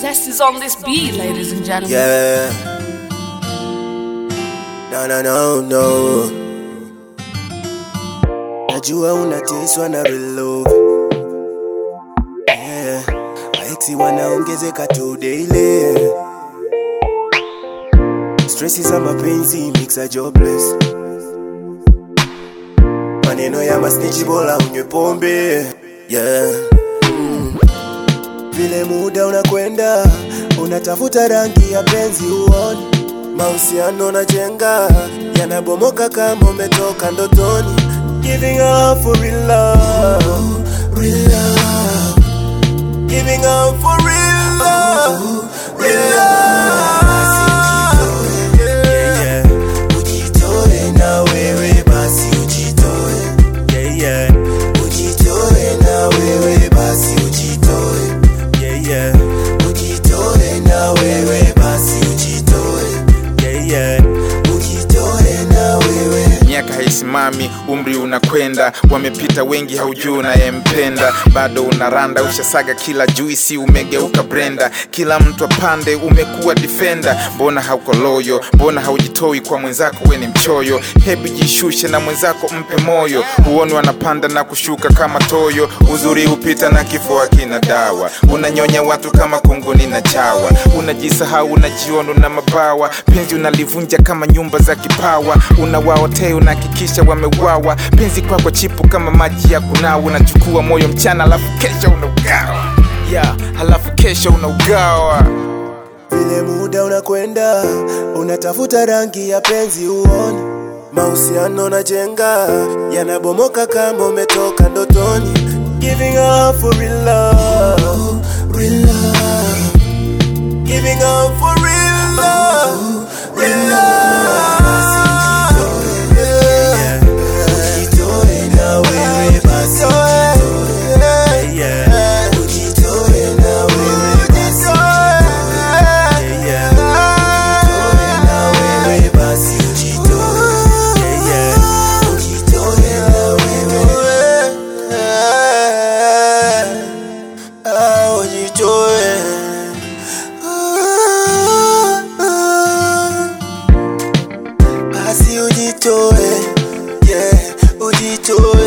Zest is on this beat, ladies and gentlemen. Yeah. No, no, no, no. Najua unateswa na real love. Yeah. Maexi wanaongezeka tu daily. Stressi za mapenzi mixa jobless. Maneno ya masnichi bora unywe pombe. Yeah. Vile muda unakwenda, unatafuta rangi ya penzi uone, mahusiano na jenga yanabomoka kama umetoka ndotoni. Giving up for real love, real love. Giving up for real love, real love. Yeah, yeah. Ujitoe na wewe basi ujitoe. Yeah, yeah. Ujitoe na wewe basi ujitoe. Yeah, yeah. Ujitoe na wewe basi ujitoe. Yeah, yeah. Ujitoe na wewe. miaka haisimami, umri unakwenda, wamepita wengi, haujui unayempenda, bado unaranda, ushasaga kila juisi, umegeuka brenda, kila mtu apande, umekuwa defender. Mbona hauko loyo? Mbona haujitoi kwa mwenzako? We ni mchoyo, hebu jishushe na mwenzako, mpe moyo, huoni wanapanda na kushuka kama toyo. Uzuri hupita na kifo hakina dawa, unanyonya watu kama kunguni na chawa, unajisahau, unajiona na mabawa, penzi unalivunja kama nyumba za kipawa, unawaotea, unahakikisha wamewawa, penzi kwako chipu kama maji ya kunawa, unachukua moyo mchana, alafu kesho unaugawa yeah, halafu kesho unaugawa Vile muda unakwenda, unatafuta rangi ya penzi uone, mahusiano na jenga yanabomoka kama umetoka ndotoni. Giving up for real love, real love. Giving up for real love, real love. Yeah. Ujitoe na wewe basi ujitoe. Yeah. Ujitoe na wewe basi ujitoe. Yeah. Ujitoe na wewe basi ujitoe. Yeah. Ujitoe na wewe. Ah, ujitoe. Basi ujitoe, yeah, ujitoe